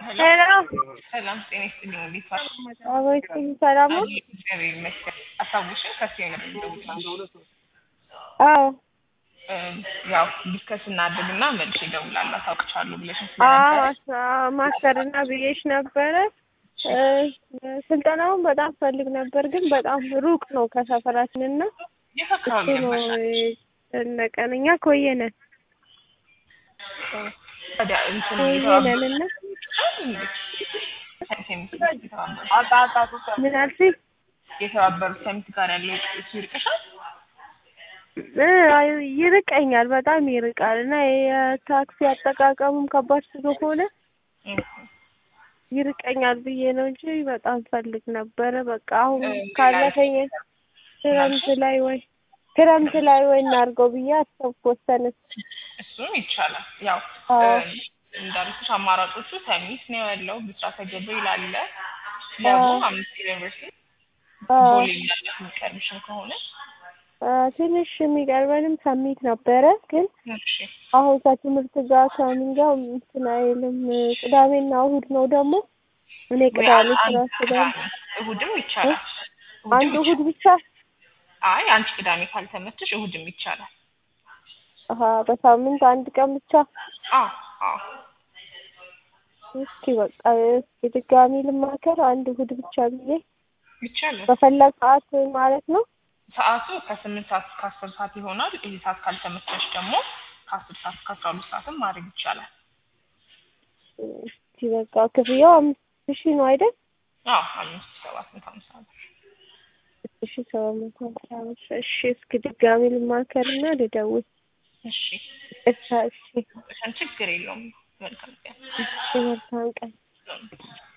ሄሎ ሰላም ጤና ይስጥልኝ። እንዴት ዋል? አቤት ሰላም ነው? እግዚአብሔር ይመስገን። አስታውሽኝ ከዚህ አይነት ደውላለሁ። አዎ ያው ዲስከስ እናድርግና መልሼ እደውላለሁ። አታውቅቻለሁ ብለሽኝ አዎ ስለነበረ ማስተርና ብዬሽ ነበረ። እ ስልጠናውን በጣም ፈልግ ነበር፣ ግን በጣም ሩቅ ነው ከሰፈራችን እና የት እሱ አካባቢ ነው ነበርሽ? የጨነቀን። እኛ ኮየነን ታዲያ እንትን ኮየነን እና ምን አልሽኝ? የተባበሩት ሰሚት ጋር ያለው እሱ ይርቅሻል? እ ይርቀኛል፣ በጣም ይርቃል እና የታክሲ አጠቃቀሙም ከባድ ስለሆነ ይርቀኛል ብዬ ነው እንጂ በጣም ፈልግ ነበረ። በቃ አሁን ካለፈኝ ክረምት ላይ ወይ ክረምት ላይ ወይ እናድርገው ብዬ አሰብኩ፣ ወሰንኩ። እሱም ይቻላል። ያው አዎ እንዳልኩሽ አማራጮቹ ሰሚት ነው ያለው፣ ብስራተ ገብርኤል አለ፣ ለቡ አምስት ዩኒቨርሲቲ አዎ ቦሌ ያለት የሚቀርብሽን ከሆነ አ፣ ትንሽ የሚቀርበንም ሰሚት ነበረ ግን እሺ አሁን ከትምህርት ጋር ከምን ጋር እንትን አይልም። ቅዳሜና እሁድ ነው ደግሞ እኔ ወይ ቅዳሜ አንድ ስራ ስላለ ቅዳሜ እሁድም ይቻላል። አንድ እሁድም እሁድ ይቻላል። ብቻ አይ አንቺ ቅዳሜ ካልተመችሽ እሁድም ይቻላል። አሀ በሳምንት አንድ ቀን ብቻ። አዎ አዎ እስኪ በቃ እስኪ ድጋሚ ልማከር አንድ እሁድ ብቻ ብዬ ይቻላል። በፈለግ ሰዓት ማለት ነው። ሰዓቱ ከስምንት ሰዓት እስከ አስር ሰዓት ይሆናል። ይህ ሰዓት ካልተመቸሽ ደግሞ ከአስር ሰዓት እስከ አስራ ሁለት ሰዓትም ማድረግ ይቻላል። እስኪ በቃ ክፍያው አምስት ሺህ ነው አይደል? አዎ አምስት ሰባት መቶ ሃምሳ ብር። አምስት ሺህ ሰባት መቶ ሃምሳ ብር። እሺ እስኪ ድጋሚ ልማከርና ልደውል። እሺ እሺ እሺ ችግር የለውም። መልካም ቀን። እሺ መልካም ቀን።